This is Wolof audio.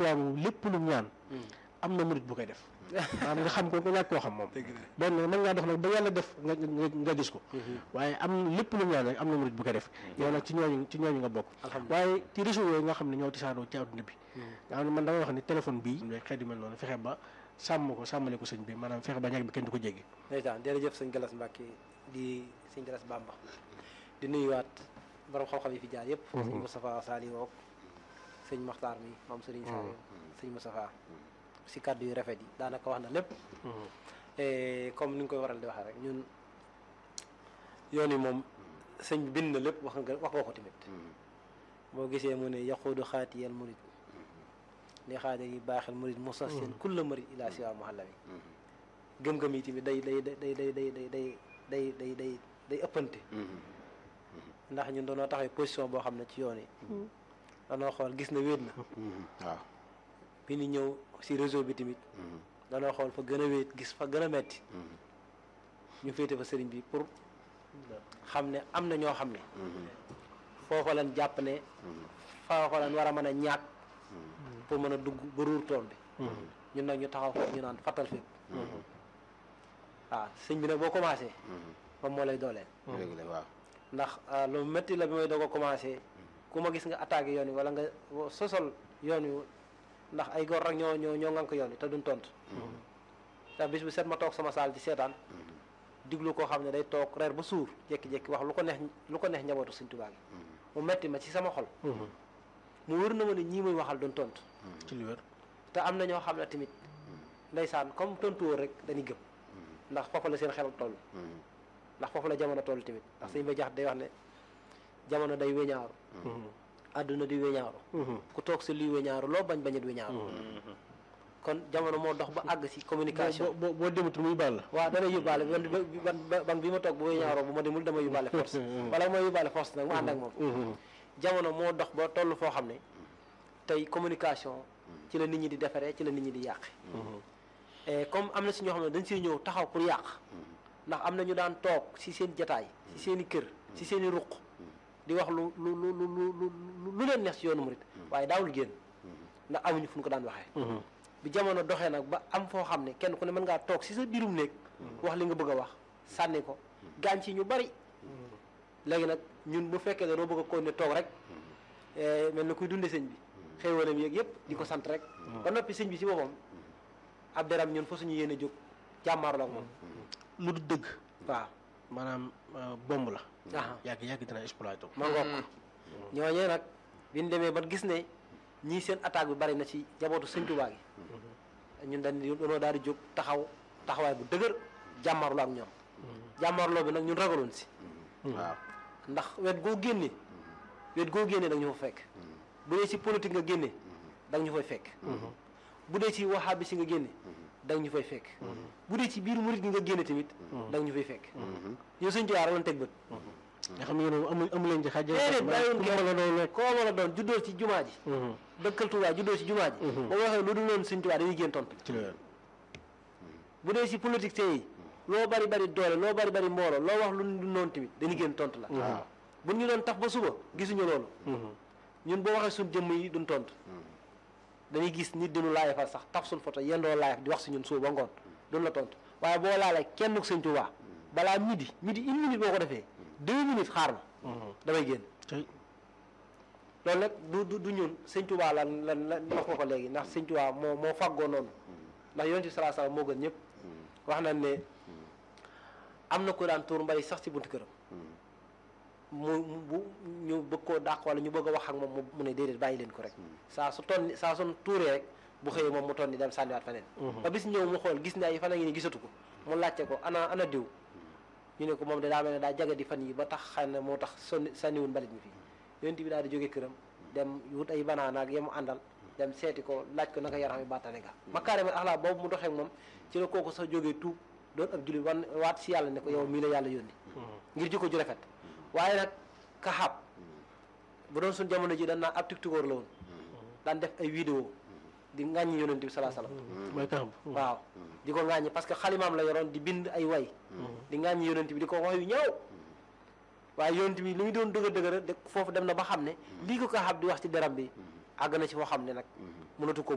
Tuubaa moom lépp lu mu ñaan am na murit bu koy def maanaam nga xam ko nga ñàkk koo xam moom benn mën ngaa dox nag ba yàlla def nga nga nga gis ko waaye am lépp lu mu ñaan rek am na murit bu koy def yow nag ci ñooñu ci ñooñu nga bokk waaye ci réseau yooyu nga xam ne ñoo tisaaroo ci àdduna bi nga xam ne man damay wax ni téléphone bii xeet yu mel noonu fexe ba sàmm ko sàmmale ko sëñ bi maanaam fexe ba ñàkk bi kenn du ko jéggi ndeysaan jërëjëf sëñ Galas Mbàkke di sëñ Galas Bamba di nuyuwaat borom xam-xam yi fi jaar yëpp sëñ Moustapha Sali woog sëñ Maxtaar mi maam Sëriñ Saliou sëñ Moustapha si kàddu yu rafet yi daanaka wax na lépp comme ni nga koy waral di waxee rek ñun yoon yi moom sëñ bi bind na lépp wax nga wax nga ko tamit boo gisee mu ne yaquudu xaatiyal murid li xaadir yi baaxel murid mosas seen kulla murid ila siwa muhallami gëm-gëm yi tamit day day day day day day day day day day day ëppante ndax ñun doonoo taxawee position boo xam ne ci yoon yi danoo xool gis na wéet na waaw bi ñu ñëw si réseau bi tamit danoo xool fa gën a wéet gis fa gën a metti ñu féete fa sëriñ bi pour xam ne am na ñoo xam ne foofa lañ jàpp ne foofa lañ war a mën a ñaat pour mën a dugg ba ruur tool bi ñun nag ñu taxaw foofu ñu naan fattal fépp waaw sëñ bi nag boo commencé moom moo lay dooleel dëgg la waaw ndax lu métti la bi may doog a commencé ku ma gis nga attaqué yoon wi wala nga sosol yoon wi ndax ay góor rek ñoo ñoo ñoo ngank yoon wi te duñ tontu ndax bis bu set ma toog sama saal di seetaan diglu koo xam ne day toog reer ba suur jékki-jékki wax lu ko neex lu ko neex njabootu Sëñ Tuubaa gi mu metti ma ci sama xol mu wër na ma ne ñii muy waxal duñ tontu ci li wér te am na ñoo xam ne tamit ndeysaan comme tontu wóor rek dañuy gëm ndax foofu la seen xel toll ndax foofu la jamono toll tamit ndax sëñ ba jax day wax ne jamono day weñaaru àdduna di weñaaru ku toog sa lii weñaaru loo bañ bañit weñaaru kon jamono moo dox ba àgg si communication boo boo dematul muy baal la waaw dana yóbbaale ban ban bi ma toog bu weñaaroo bu ma demul dama yóbbaale force wala ma yóbbaale force nag mu ànd ak moom jamono moo dox ba toll foo xam ne tey communication ci la nit ñi di defaree ci la nit ñi di yàqe et comme am na si ñoo xam ne dañ siy ñëw taxaw pour yàq ndax am na ñu daan toog si seen jataay si seen i kër si seen i ruq di wax lu lu lu lu lu lu leen neex si yoonu murit waaye daawul génn ndax amuñu fu ñu ko daan waxee bi jamono doxee nag ba am foo xam ne kenn ku ne mën ngaa toog si sa biirum néeg wax li nga bëgg a wax sànni ko gaañ ci ñu bari léegi nag ñun bu fekkee dañoo bëgg a ko ne toog rek mel na kuy dunde sëñ bi xéewalam yeeg yëpp di ko sant rek ba noppi sëñ bi si boppam ab deram ñun fa suñu yéene jóg jàmmaarloo ak moom lu du dëgg waaw maanaam bomb la aha yàgg yàgg dina exploité ko ma ngoog ñooñee nag bi ñu demee ba gis ne ñii seen attaque bi bari na ci jabootu sëñ Tuubaa gi ñun dañ dañoo daal di jóg taxaw taxawaay bu dëgër jàmmarloo ak ñoom jàmmarloo bi nag ñun ragaloon si waaw ndax wet goo génne wet goo génne da nga ñu fa fekk bu dee ci politique nga génne da nga ñu fay fekk bu dee ci waxaabi si nga génne da nga ñu fay fekk bu dee ci biir murit gi nga génne tamit da nga ñu fay fekk yow sëñ Tuubaa rek lañ teg bët nga xam ne yéen amu amu leen ci xaj déedéet bàyyiwuñ ku mën a doon kenn koo mën a doon juddoo ci jumaa ji dëkkal Tuubaa juddoo ci jumaa ji ba waxee lu dul noonu sëñ Tuubaa dañuy génn tontu ci la wér bu dee ci politique yi loo bari bari doole loo bari bari mbooloo loo wax lu dul noonu tamit dañuy génn tontu la waaw bu ñu doon tax ba suba gisuñu loolu ñun boo waxee suñ jëmm yi duñ tontu dañuy gis nit dinu laay fa sax taf suñ photo yendoo laay di wax si ñun suba ba ngoon duñ la tontu waaye boo laalee kenn ku sëñ Tuubaa balaa midi midi une minute boo ko defee deux minutes xaar ma damay génn tey loolu nag du du du ñun sëñ Tuubaa lan lan lan wax nga ko léegi ndax sëñ Tuubaa moo moo faggoo noonu ndax yonent bi salaa salaam moo gën ñëpp wax nañ ne am na ko daan tuur mbay sax ci buntu këram mu mu bu ñu bëgg koo dàq wala ñu bëgg a wax ak moom mu ne déedéet bàyyi leen ko rek saa su tonni saa su tuuree rek bu xëyee moom mu tonni dem sànniwaat feneen ba bis ñëw mu xool gis ne ay fan a ngi ni gisatu ko mu laajte ko ana ana diw ñu ne ko moom de daa mel ne daa jaga di fan yi ba tax xëy na moo tax sonni sànniwul mbalit mi fii yonent bi daal di jóge këram dem wut ay banaana ak yemu àndal dem seeti ko laaj ko naka yaram yi bàttane ga makaarimal axlaa boobu mu doxee ak moom ci la kooku sax jógee tuub doon ab jullit wan waat si yàlla ne ko yow mii la yàlla yónni ngir jikko ju rafet waaye nag kaxaab bu doon suñ jamono ji dañ naan ab tiktokeur la woon daan def ay vidéo di ŋàññi yonent bi salaa salaam mooy taxam waaw di ko ŋàññi parce que xalimaam la yoroon di bind ay way di ŋàññi yonent bi di ko wax yu ñaaw waaye yonent bi li muy doon dëgër dëgër de foofu dem na ba xam ne lii ko kaxaab di wax ci deram bi àgg na ci foo xam ne nag mënatu ko